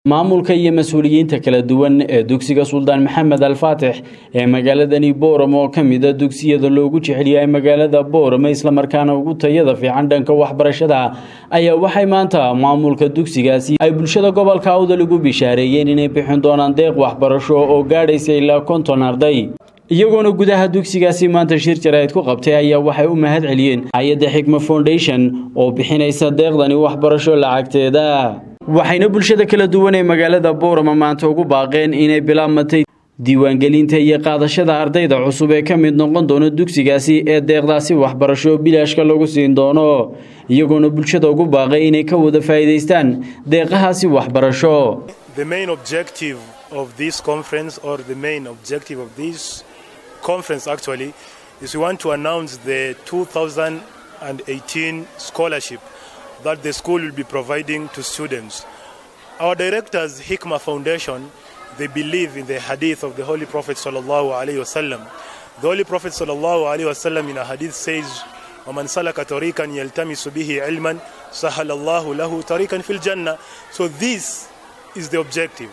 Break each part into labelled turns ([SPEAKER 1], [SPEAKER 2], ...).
[SPEAKER 1] maamulka iyo mas-uuliyiinta kala duwan ee dugsiga suldaan maxamed alfaatix ee magaaladani boorama oo ka mida dugsiyada loogu jecelyahay magaalada boorama islamarkaana ugu tayada fiican dhanka waxbarashada ayaa waxay maanta maamulka dugsigaasi ay bulshada gobolka awdal ugu bishaareeyeen inay bixin doonaan deeq waxbarasho oo gaadhaysa ilaa konton arday iyagoona gudaha dugsigaasi maanta shir jaraa'id ku qabtay ayaa waxay u mahad celiyeen hay-adda xikma foundation oo bixinaysa deeqdani waxbarasho lacagteeda waxayna bulshada kala duwan ee magaalada boorama maanta ugu baaqeen inay bilaabmatay diiwaangelinta iyo qaadashada ardayda cusub ee ka mid noqon doono dugsigaasi ee deeqdaasi waxbarasho bilaashka lagu siin doono iyagoona bulshada ugu baaqay inay ka wada faa'iidaystaan deeqahaasi waxbarasho
[SPEAKER 2] The main objective of this conference, or the main objective of this conference actually, is we want to announce the 2018 scholarship that the school will be providing to students. Our directors, Hikmah Foundation, they believe in the hadith of the Holy Prophet sallallahu alaihi wasallam. The Holy Prophet sallallahu alaihi wasallam in a hadith says, ومن سلك طريقا يلتمس به علما سهل الله له طريقا في الجنة. So this is the objective.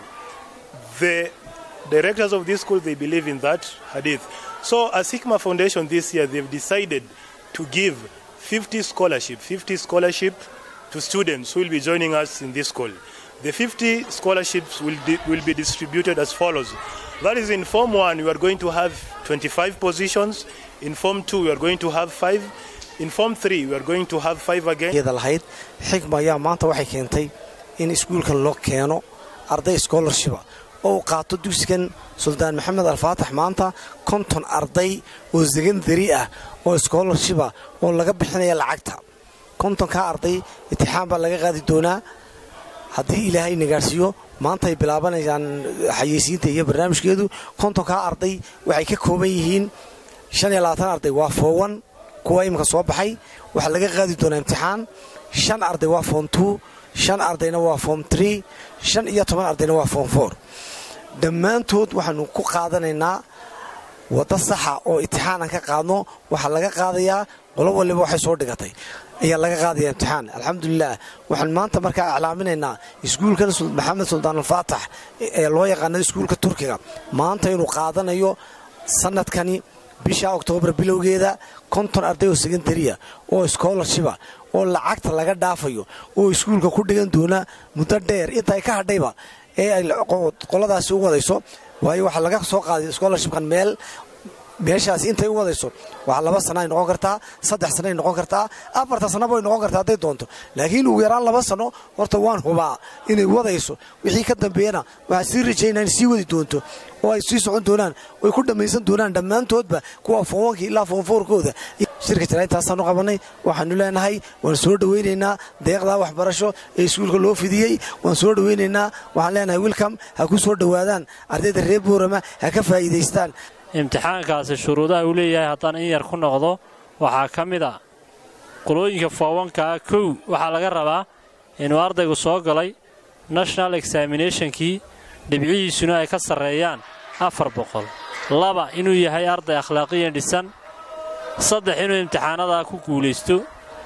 [SPEAKER 2] The directors of this school they believe in that hadith. So as Hikmah Foundation this year they've decided to give 50 scholarship, 50 scholarship to students who will be joining us in this school. The 50 scholarships will, will be distributed as follows. That is in Form 1 we are going to have 25 positions, in Form 2 we are going to have 5, in Form 3 we are going to have 5 again.
[SPEAKER 3] lahayd xikma ayaa maanta waxay keentay in iskuulkan loo keeno arday scholarshipa oo u qaato dugsigan suldaan maxamed alfaatax maanta konton arday oo secondary ah oo scholarshipa oo laga bixinaya lacagta kontonkaa arday itixaan baa laga qaadi doonaa haddii ilaahay nagaadhsiiyo maanta ay bilaabanayaan xayeysiinta iyo barnaamijkeedu kontonkaa arday waxay ka kooban yihiin shan iyo labaatan arday waa foowan kuwa iminka soo baxay waxaa laga qaadi doonaa imtixaan shan arday waa foom two shan ardayna waa foom tree shan iyo toban ardayna waa foom four dhammaantood waxaanu ku qaadanaynaa waddo saxa oo itixaanan ka qaadno waxaa laga qaadayaa qolo waliba waxay soo dhigatay ayaa laga qaadaya imtixaan alxamdulilah waxaan maanta markaa iclaaminaynaa iskuulkan maxamed suldaan alfaatax ee loo yaqaana iskuulka turkiga maanta inuu qaadanayo sanadkani bisha oktoobar bilowgeeda konton arday oo secondariya oo scholarshipa oo lacagta laga dhaafayo oo iskuulka ku dhigan doona muddo dheer intaay ka hadhayba ee ay qoladaasi u wadayso waayo waxaa laga soo qaaday scholarshipkan meel meeshaasi intay u wadayso waxaa laba sana ay noqon kartaa saddex sana ay noqon kartaa afarta sanaba ay noqon kartaa hadday doonto laakiin ugu yaraan laba sano horta waan hubaa inay wadayso wixii ka dambeeyana waxaa sii rajaynaa in sii wadi doonto oo ay sii socon doonaan oy ku dhammaysan doonaan dhammaantoodba kuwa foonwankii ilaa foonfoorkooda shirka jarayntaasaan u qabannay waxaanu leenahay waan soo dhowaynaynaa deeqdaa waxbarasho ee iskuulka loo fidiyey waan soo dhowaynaynaa waxaan leenahay wilcom ha ku soo dhowaadaan ardayda reer boorama ha ka faa'iidaystaan
[SPEAKER 4] imtixaankaasi shuruudaha uu leeyahay haddaan in yar ku noqdo waxaa ka mid a qolooyinka foowankaa kow waxaa laga rabaa inuu ardaygu soo galay national examinationkii dhibcihiisuna ay ka sarreeyaan afar boqol laba inuu yahay arday akhlaaqiyan dhisan saddex inuu imtixaanadaa ku guulaysto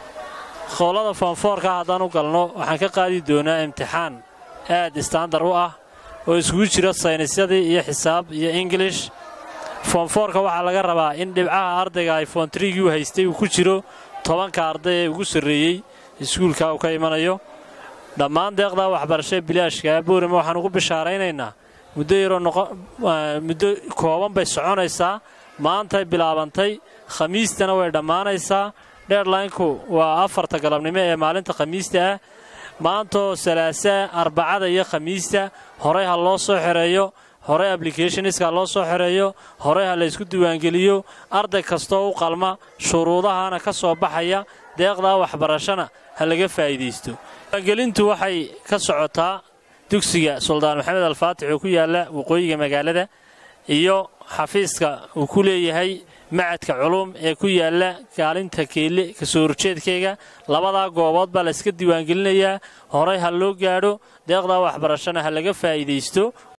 [SPEAKER 4] qolada foonfoorka haddaan u galno waxaan ka qaadi doonaa imtixaan aad istaandar u ah oo iskugu jira saynisyadii iyo xisaab iyo ingilish foonfoorka waxaa laga rabaa in dhibcaha ardayga ay foontrigii u haystay uu ku jiro tobanka arday ee ugu sarreeyey iskuulka uu ka imanayo dhammaan deeqdaa waxbarashee bilaashka boorama waxaan ugu bishaaraynaynaa muddo yaroo muddo kooban bay soconaysaa maantay bilaabantay khamiistana way dhammaanaysaa dheerlaynku waa afarta galabnimo ee maalinta khamiista ah maantoo salaasaa arbacada iyo khamiista horey ha loo soo xereeyo horey ablicathoniska loo soo xereeyo horey ha laysku diiwaangeliyo arday kastoo u qalma shuruudahana ka soo baxaya deeqdaa waxbarashana ha laga faa'iidaysto diiwaangelintu waxay ka socotaa dugsiga suldaan maxamed alfaatix oo ku yaalla waqooyiga magaalada iyo xafiiska uu ku leeyahay macadka culum ee ku yaalla kaalinta keelle kasoo horjeedkayga labadaa goobood baa layska diiwaangelinayaa horey ha loo gaadho deeqdaa waxbarashana ha laga faa'iidaysto